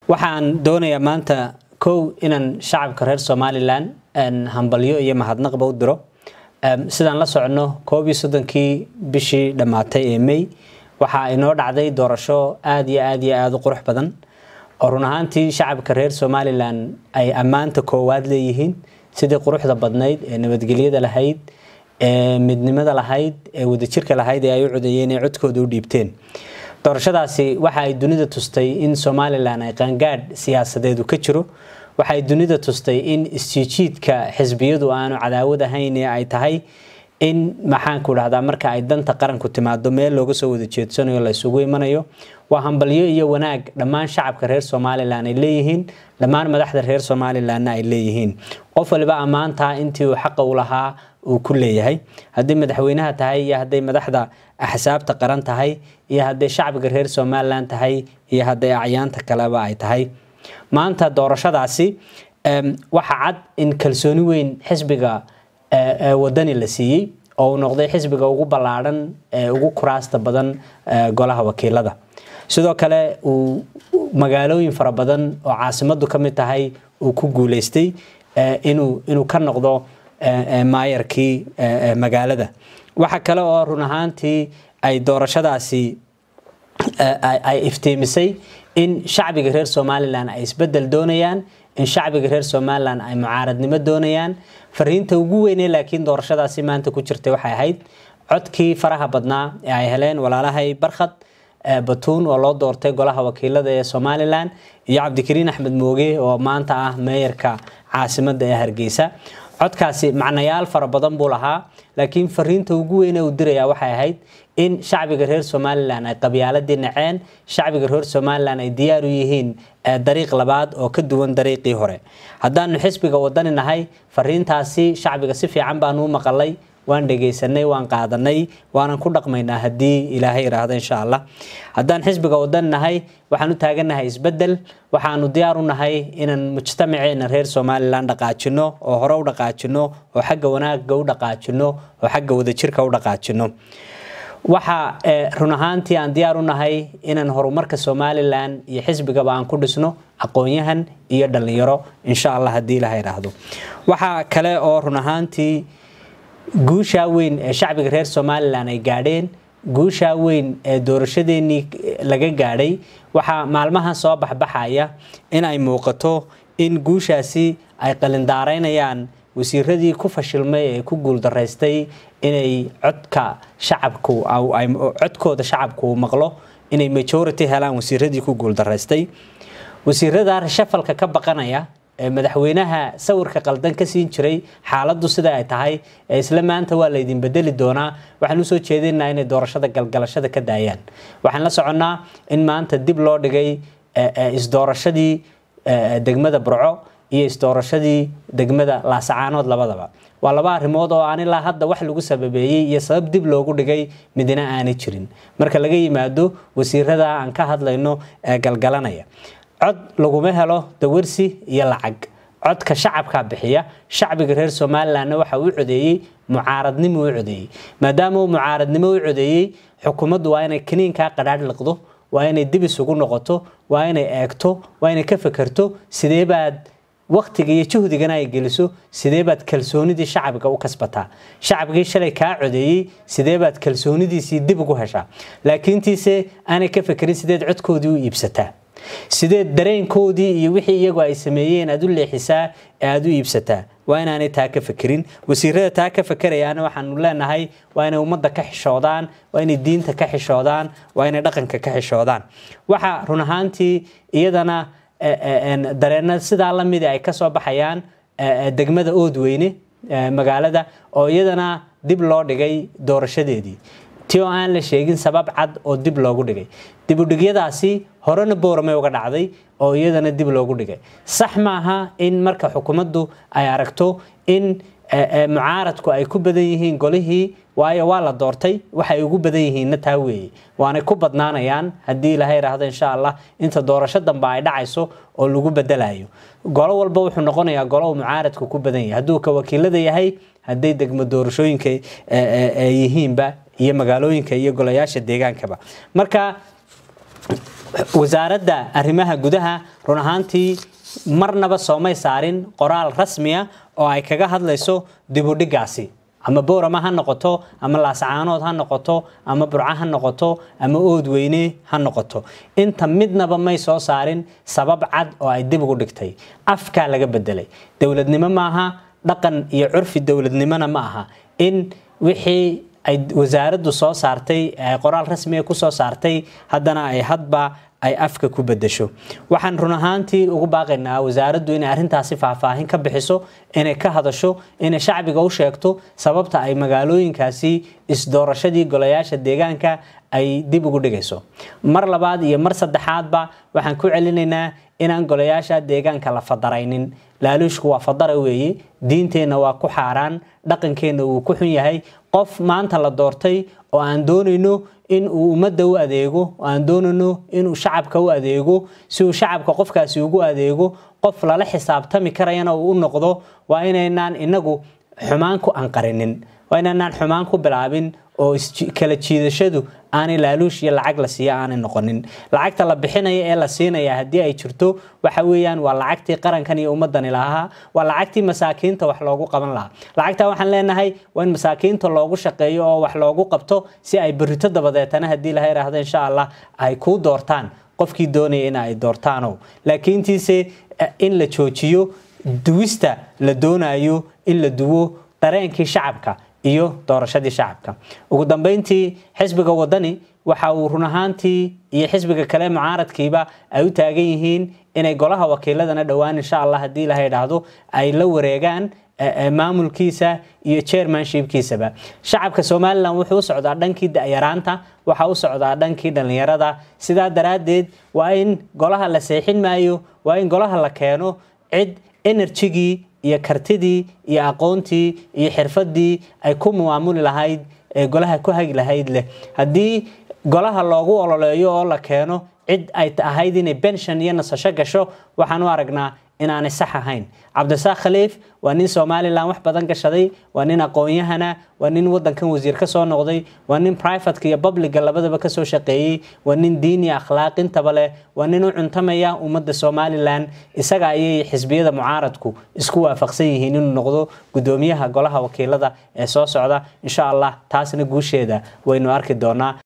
waxaan doonayaa maanta kow inaan shacabka reer somalilan hambalyo iyo mahadnaqba u diro sidaan la socono koob iyo soddonkii bishii dhammaatay ee may waxaa inoo dhacday doorasho aada iyo aada iyo aada u qurux badan oo run ahaantii shacabka reer somalilan ay ammaanta koowaad leeyihiin sidii quruxda badnayd ee nabadgelyada lahayd ee midnimada lahayd ee wadajirka lahayd ee ay u codeeyeen ee codkooda u dhiibteen doorashadaasi waxa ay dunida tustay in somalilan ay qaangaadh siyaasadeedu ka jiro waxa ay dunida tustay in isjiijiidka xisbiyadu aanu cadaawad ahayn ee ay tahay in maxaanku dhahdaa marka ay danta qaranku timaado meel looga soo wada jeedsanayo la isugu imanayo waa hambalyo iyo wanaag dhammaan shacabka reer somalilan ay leeyihiin dhammaan madaxda reer somalilanna ay leeyihiin qof waliba ammaantaa intii uu xaqa u lahaa uu ku leeyahay hadday madaxweynaha tahay iyo hadday madaxda axsaabta qaran tahay iyo hadday shacbiga reer somalilan tahay iyo hadday acyaanta kaleba ay tahay maanta doorashadaasi waxa cad in kalsooni weyn xisbiga wadani la siiyey oo uu noqday xisbiga ugu ballaadhan ee ugu kuraasta badan golaha wakiilada sidoo kale uu magaalooyin fara badan oo caasimadu ka mid tahay uu ku guuleystay inuu inuu ka noqdo maayarkii magaalada waxa kale oo run ahaantii ay doorashadaasi ay iftiimisay in shacbiga reer somalilan ay isbedel doonayaan in shacbiga reer somalilan ay mucaaradnimo doonayaan fariinta ugu weynee laakiin doorashadaasi maanta ku jirtay waxay ahayd codkii faraha badnaa ee ay heleen walaalahay barkhad batuun oo loo doortay golaha wakiilada ee somalilan iyo cabdikariin axmed mooge oo maanta ah meeyarka caasimada ee hargeysa codkaasi macnayaal fara badan buu lahaa laakiin fariinta ugu weyne uu diraya waxay ahayd in shacbiga reer somalilan ay qabyaaladii naceen shacbiga reer somalilan ay diyaar u yihiin dariiq labaad oo ka duwan dariiqii hore haddaanu xisbiga wadani nahay fariintaasi shacbiga si fiican baanu u maqalay waan dhegaysanay waan qaadanay waanan ku dhaqmaynaa haddii ilaahay iraahdo insha allah haddaan xisbiga wadan nahay waxaan u taagannahay isbedel waxaanu diyaar u nahay inaan mujtamaceena reer somalilan dhaqaajino oo hore u dhaqaajino oo xagga wanaaga u dhaqaajino oo xagga wadajirka u dhaqaajino waxa run ahaantii aan diyaar u nahay inaan horumarka somalilan iyo xisbigaba aan ku dhisno aqoon-yahan iyo dhalinyaro insha allah haddii ilaha iraahdo waxa kale oo run ahaantii guushaa weyn ee shacbiga reer somalilan ay gaadheen guushaa weyn ee doorashadeenii laga gaadhay waxaa maalmahan soo baxbaxaya in ay muuqato in guushaasi ay qalindaaraynayaan wasiiradii ku fashilmay ee ku guuldaraystay inay codka shacabku codkooda shacabku uu maqlo inay majority helaan wasiiradii ku guuldaraystay wasiirada rashafalka ka baqanaya madaxweynaha sawirka qaldan ka siin jiray xaaladdu sida ay tahay isla maanta waa laydin bedeli doonaa waxaan usoo jeedinaa inay doorashada galgalashada ka daayaan waxaan la soconnaa in maanta dib loo dhigay isdoorashadii degmada burco iyo isdoorashadii degmada laasacaanood labadaba waa laba arrimood oo aan ilaa hadda wax lagu sababeeyey iyo sabab dib loogu dhigay midna aanay jirin marka laga yimaado wasiirada aan ka hadlayno ee galgalanaya cod laguma helo dawarsi iyo lacag codka shacabkaa bixiya shacbiga reer somalilanna waxa uu codeeyey mucaaradnimo u codeeyey maadaama uu mucaaradnimo u codeeyey xukuumaddu waa inay kaniinkaa qadhaadh liqdo waa inay dib isugu noqoto waa inay eegto waa inay ka fekerto sidee baad waktiga iyo juhdigana ay geliso sidee baad kalsoonidii shacbiga u kasbataa shacbigii shalay kaa codeeyey sidee baad kalsoonidiisii dib ugu heshaa laakiintiise aanay ka fekerin sideed codkoodii u iibsataa sideed dareenkoodii iyo wixii iyagu ay sameeyeen aad u leexisaa ee aad u iibsataa waa inaanay taa ka fekerin wasiirada taa ka fekerayaana waxaanu leenahay waa inay ummadda ka xishoodaan waa inay diinta ka xishoodaan waa inay dhaqanka ka xishoodaan waxa run ahaantii iyadana dareena sidaa lamidi ay kasoo baxayaan degmada oodweyne magaalada oo iyadana dib loo dhigay doorashadeedii ti oo aan la sheegin sabab cad oo dib loogu dhigay dibudhigyadaasi horena booramay uga dhacday oo iyadana dib loogu dhigay sax maaha in marka xukuumaddu ay aragto in mucaaradku ay ku badan yihiin golihii waayo waa la doortay waxay ugu badan yihiinna taa weeye waanay ku badnaanayaan haddii ilaha yidhaahdo insha allah inta doorasho dambe ay dhacayso oo lagu bedelayo golo walba wuxuu noqonayaa golo uu mucaaradku ku badan yahay hadduu ka wakiilada yahay hadday degmo doorashooyinka yihiinba iyo magaalooyinka iyo golayaasha deegaankaba marka wasaaradda arrimaha gudaha run ahaantii marnaba soomay saarin qoraal rasmiya oo ay kaga hadlayso dibudhigaasi ama boorama ha noqoto ama laascaanood ha noqoto ama burco ha noqoto ama oodweyne ha noqoto inta midnaba may soo saarin sabab cad oo ay dib ugu dhigtay afkaa laga bedelay dowladnimo maaha dhaqan iyo curfi dowladnimona ma aha in wixii ay wasaaraddu soo saartay qoraal rasmiga kusoo saartay haddana ay hadba ay afka ku bedesho waxaan run ahaantii ugu baaqaynaa wasaaraddu inay arrintaasi faahfaahin ka bixiso inay ka hadasho inay shacbiga u sheegto sababta ay magaalooyinkaasi isdoorashadii golayaasha deegaanka ay dib ugu dhigayso mar labaad iyo mar saddexaadba waxaan ku celinaynaa inaan golayaasha deegaanka la fadaraynin laaluushku waa fadara weeye diinteenna waa ku xaaraan dhaqankeenna wuu ku xun yahay qof maanta la doortay oo aan doonayno in uu ummadda u adeego oo aan doonayno inuu shacabka u adeego si uu shacabka qofkaasi ugu adeego qof lala xisaabtami karayana uu u noqdo waa inaynaan inagu xumaan ku anqarinin waa inaynaan xumaan ku bilaabin oo kala jiidashadu aanay laaluush iyo lacag la siiya aanay noqonin lacagta la bixinaya ee la siinaya haddii ay jirto waxa weeyaan waa lacagtii qarankan iyo ummadani lahaa waa lacagtii masaakiinta wax loogu qaban lahaa lacagta waxaan leenahay waa in masaakiinta loogu shaqeeyo oo wax loogu qabto si ay berito dabadeetana haddii laha yidhaahdo insha allah ay kuu doortaan qofkii doonaya in ay doortaano laakiintiise in la joojiyo duwista la doonayo in la duwo dareenkii shacabka iyo doorashadii shacabka ugu dambeyntii xisbiga wadani waxa uu run ahaantii iyo xisbiga kale mucaaradkiiba ay u taagan yihiin inay golaha wakiiladana dhowaan insha allah haddii laha idhaahdo ay la wareegaan maamulkiisa iyo chairmanshipkiisaba shacabka somalilan wuxuu u socdaa dhankii dayaraanta waxa u socdaa dhankii dhallinyarada sidaa daraaddeed waa in golaha la seexin maayo waa in golaha la keeno cid enerjigii iyo kartidii iyo aqoontii iyo xirfadii ay ku maamuli lahayd ee golaha ku hagi lahayd leh haddii golaha loogu ololeeyo oo la keeno cid ay ahayd inay benshon iyo nasasho gasho waxaan u aragnaa inaanay sax ahayn cabdisaaq khaliif waa nin somalilan wax badan gashaday waa nin aqoon-yahana waa nin wadankan wasiir ka soo noqday waa nin privateka iyo publica labadaba kasoo shaqeeyey waa nin diin iyo akhlaaq intaba leh waa nin u cuntamaya ummadda somalilan isaga ayay xisbiyada mucaaradku isku waafaqsan yihiin inuu noqdo gudoomiyaha golaha wakiilada ee soo socda insha allah taasna guusheeda waynu arki doonaa